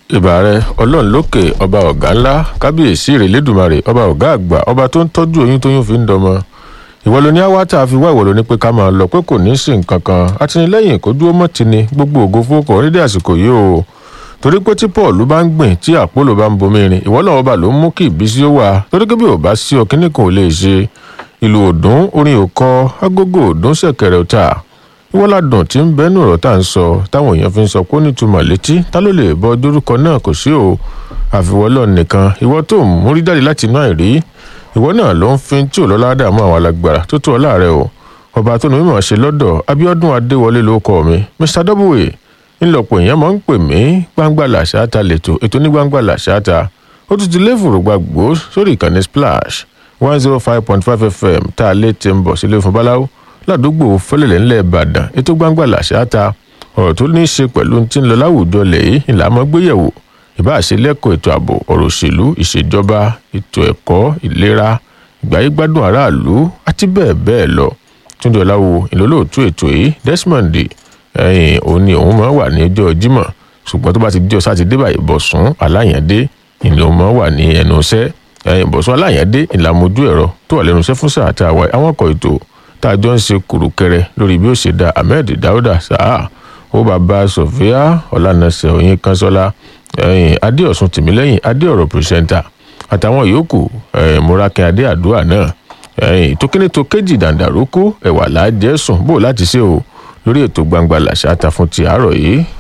ìbà rẹ ọlọ́run lókè ọba ọ̀gá ńlá kábíyèsí ìrèlédùmarè ọba ọ̀gá àgbà ọba tó ń tọ́jú oyún tóyún fi ń dọmọ ìwọ ló ní àwátà fi wá ìwọ ló ní pé ká máa lọ pé kò ní í sí nǹkan kan àtìlẹ́yìn kó dúró mọ́ tini gbogbo ògo fowókọ orílẹ̀ àsìkò yìí o torí pé tí paul bá ń gbìn tí àpòlò bá ń bomi rin ìwọ lọ́wọ́ bá ló ń mú kí ìbísí ó wà torí pé bí ò bá sí ọkínní kan ò lè ṣe ìlú òdùn orin òkọ agogo òdùn ṣẹ̀kẹ̀rẹ̀ ọ̀tà ìwọ́ládùn tí ń bẹ́nu ọ̀rọ̀ tá à ń sọ táwọn èèyàn fi ń sọ pé ó nítumọ̀ létí ta ló lè bọ dórúkọ náà kò sí o àfiwọ́lọ́ nìkan ìwọ tó ń múrí jáde láti inú àìrí ìwọ náà ló ń fin tí ò lọ́lá dààmú àwọn alágbára tó tó ọlá rẹ o ọba tó ní mímọ̀ ṣe lọ́dọ̀ abiodun adéwọlé ló kọ mi mr w ńlọpọ̀ èèyàn máa ń pè mí gbangba làṣáta lẹ́tọ̀ ètò ní gbangba làṣáta ó tún ti léfòrò gbàgbó sórí ìkànnì splash one zero five point five fm tá a lè ti ń bọ̀ sílé fún báláwo ládùúgbò fẹlẹlẹ ńlẹ ìbàdàn ètò gbangba làṣáta ọ̀rọ̀ tó ní í ṣe pẹ̀lú tí ń lọ láwùjọ lẹ́yìn ìlànà gbéyẹ̀wò ìbáṣe lẹ́kọ̀ọ́ ètò ààbò ọ̀rọ̀ òṣèlú ìṣèjọba ètò ẹ̀kọ́ ìlera ìgbáyégbádùn aráàlú àti bẹ́ẹ̀ bẹ́ẹ̀ lọ túndé ọláwo ìlólóòtú ètò yìí desmond ẹ̀yìn òun ni òun máa wà ní ọjọ́ jímọ̀ ṣùgbọ́n tó bá ti di ọ̀sán àti débà ìbọ̀sùn aláyàndé ìlú máa wà ní ẹnu iṣẹ́ ẹ̀yìn ìbọ̀sùn aláyàndé ìlàmójú ẹ̀rọ tó wà lẹ́nu iṣẹ́ fún sáà tá a wáyé àwọn ọkọ̀ ètò tá a jọ ń ṣe kùrùkẹrẹ lórí bí ó ṣe da ahmed dauda sáà ó bàbá sofia ọlànàṣẹ oyin kanṣọlá ẹyìn adéọsùn tìmílẹyìn adéọrọ pírẹsẹńtà àtàwọn yòókù ẹyìn múrakin adé àdúrà náà ẹyìn tó kíní tó kéjì dàǹdàrókù ẹwà làájẹ sùn bò láti ṣe o lórí ètò gbangba làṣà ta fún ti àárọ yìí